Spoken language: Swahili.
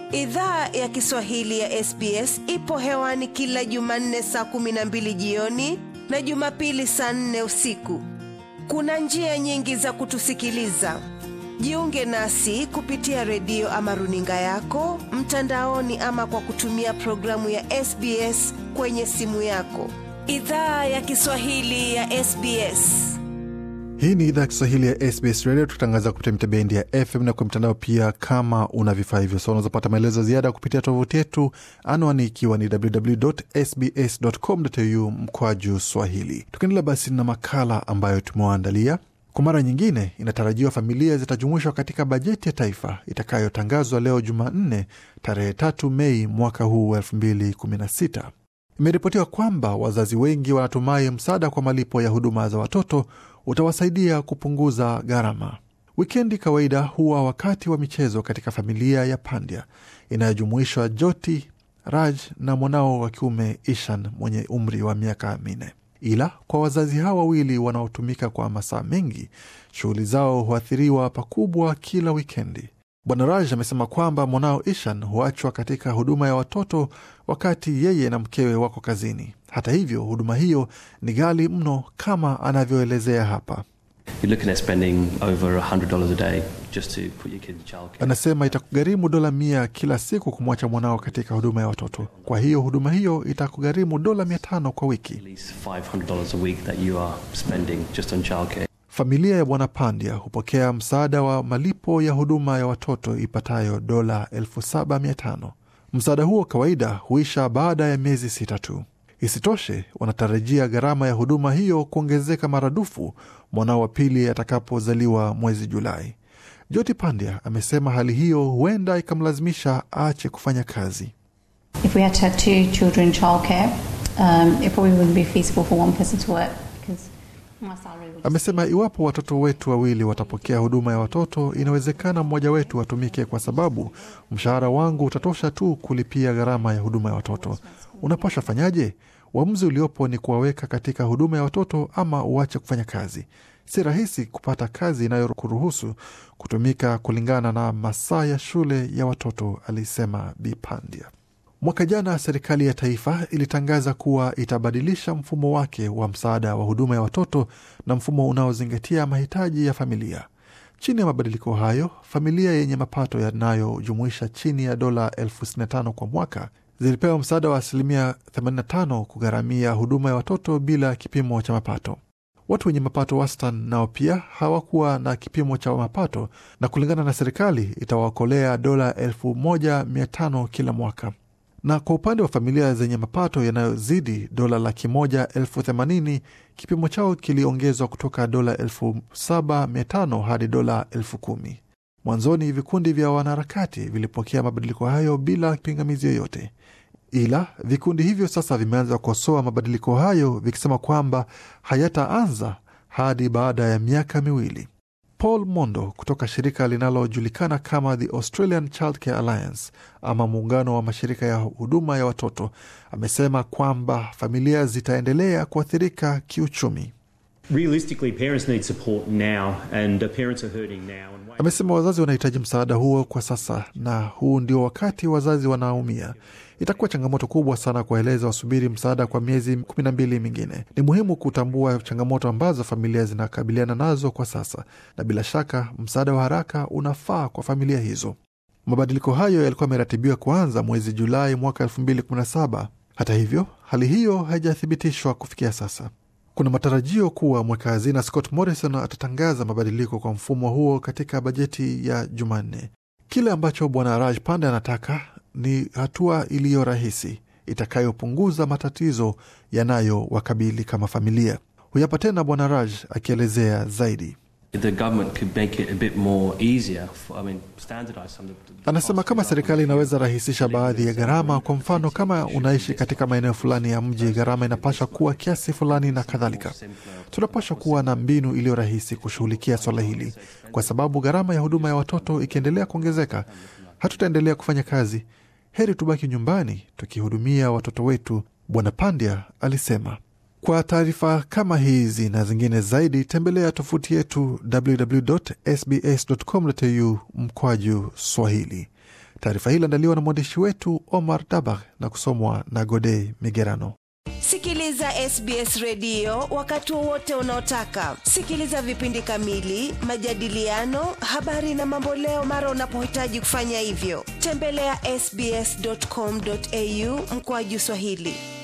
Idhaa ya Kiswahili ya SBS ipo hewani kila Jumanne saa kumi na mbili jioni na Jumapili saa nne usiku. Kuna njia nyingi za kutusikiliza. Jiunge nasi kupitia redio ama runinga yako mtandaoni, ama kwa kutumia programu ya SBS kwenye simu yako. Idhaa ya Kiswahili ya SBS. Hii ni idhaa ya Kiswahili ya SBS Radio, tukitangaza kupitia mitabendi ya FM na kwa mtandao pia. Kama una vifaa hivyo, so unazopata maelezo ziada kupitia tovuti yetu, anwani ikiwa ni www.sbs.com.au mkwaju swahili. Tukiendelea basi na makala ambayo tumewaandalia kwa mara nyingine, inatarajiwa familia zitajumuishwa katika bajeti ya taifa itakayotangazwa leo Jumanne tarehe tatu Mei mwaka huu elfu mbili kumi na sita. Imeripotiwa kwamba wazazi wengi wanatumai msaada kwa malipo ya huduma za watoto utawasaidia kupunguza gharama. Wikendi kawaida huwa wakati wa michezo katika familia ya Pandya inayojumuishwa Joti, Raj na mwanao wa kiume Ishan mwenye umri wa miaka minne. Ila kwa wazazi hawa wawili wanaotumika kwa masaa mengi, shughuli zao huathiriwa pakubwa kila wikendi. Bwana Raj amesema kwamba mwanao Ishan huachwa katika huduma ya watoto wakati yeye na mkewe wako kazini. Hata hivyo, huduma hiyo ni ghali mno kama anavyoelezea hapa. Anasema itakugharimu dola mia kila siku kumwacha mwanao katika huduma ya watoto. Kwa hiyo huduma hiyo itakugharimu dola mia tano kwa wiki. Familia ya Bwana Pandya hupokea msaada wa malipo ya huduma ya watoto ipatayo dola elfu saba mia tano. Msaada huo kawaida huisha baada ya miezi sita tu. Isitoshe, wanatarajia gharama ya huduma hiyo kuongezeka maradufu mwanao wa pili atakapozaliwa mwezi Julai. Joti Pandya amesema hali hiyo huenda ikamlazimisha aache kufanya kazi. Amesema iwapo watoto wetu wawili watapokea huduma ya watoto, inawezekana mmoja wetu atumike, kwa sababu mshahara wangu utatosha tu kulipia gharama ya huduma ya watoto. Unapasha fanyaje? Uamuzi uliopo ni kuwaweka katika huduma ya watoto ama uache kufanya kazi. Si rahisi kupata kazi inayokuruhusu kutumika kulingana na masaa ya shule ya watoto, alisema Bi Pandya. Mwaka jana serikali ya taifa ilitangaza kuwa itabadilisha mfumo wake wa msaada wa huduma ya watoto na mfumo unaozingatia mahitaji ya familia. Chini ya mabadiliko hayo, familia yenye mapato yanayojumuisha chini ya dola elfu sitini na tano kwa mwaka zilipewa msaada wa asilimia 85 kugharamia huduma ya watoto bila kipimo cha mapato. Watu wenye mapato wastani nao pia hawakuwa na kipimo cha mapato, na kulingana na serikali itawaokolea dola elfu moja mia tano kila mwaka na kwa upande wa familia zenye mapato yanayozidi dola laki moja elfu themanini kipimo chao kiliongezwa kutoka dola elfu saba mia tano hadi dola elfu kumi. Mwanzoni vikundi vya wanaharakati vilipokea mabadiliko hayo bila pingamizi yoyote, ila vikundi hivyo sasa vimeanza kukosoa mabadiliko hayo vikisema kwamba hayataanza hadi baada ya miaka miwili. Paul Mondo kutoka shirika linalojulikana kama The Australian Childcare Alliance ama muungano wa mashirika ya huduma ya watoto amesema kwamba familia zitaendelea kuathirika kiuchumi. Amesema wazazi wanahitaji msaada huo kwa sasa, na huu ndio wakati wazazi wanaumia. Itakuwa changamoto kubwa sana kuwaeleza wasubiri msaada kwa miezi kumi na mbili mingine. Ni muhimu kutambua changamoto ambazo familia zinakabiliana nazo kwa sasa, na bila shaka msaada wa haraka unafaa kwa familia hizo. Mabadiliko hayo yalikuwa yameratibiwa kuanza mwezi Julai mwaka 2017. Hata hivyo, hali hiyo haijathibitishwa kufikia sasa. Kuna matarajio kuwa mweka hazina Scott Morrison atatangaza mabadiliko kwa mfumo huo katika bajeti ya Jumanne. Kile ambacho bwana Raj Pande anataka ni hatua iliyo rahisi itakayopunguza matatizo yanayowakabili kama familia. Huyapa tena bwana Raj akielezea zaidi. Anasema kama serikali inaweza rahisisha baadhi ya gharama, kwa mfano kama unaishi katika maeneo fulani ya mji, gharama inapasha kuwa kiasi fulani na kadhalika. Tunapasha kuwa na mbinu iliyo rahisi kushughulikia swala hili, kwa sababu gharama ya huduma ya watoto ikiendelea kuongezeka, hatutaendelea kufanya kazi. Heri tubaki nyumbani tukihudumia watoto wetu, Bwana Pandya alisema. Kwa taarifa kama hizi na zingine zaidi, tembelea tofuti yetu www.sbs.com.au mkwaju Swahili. Taarifa hii iliandaliwa na mwandishi wetu Omar Dabag na kusomwa na Godei Migerano. Sikiliza SBS redio wakati wowote unaotaka. Sikiliza vipindi kamili, majadiliano, habari na mamboleo mara unapohitaji kufanya hivyo. Tembelea ya sbs.com.au mkoaju Swahili.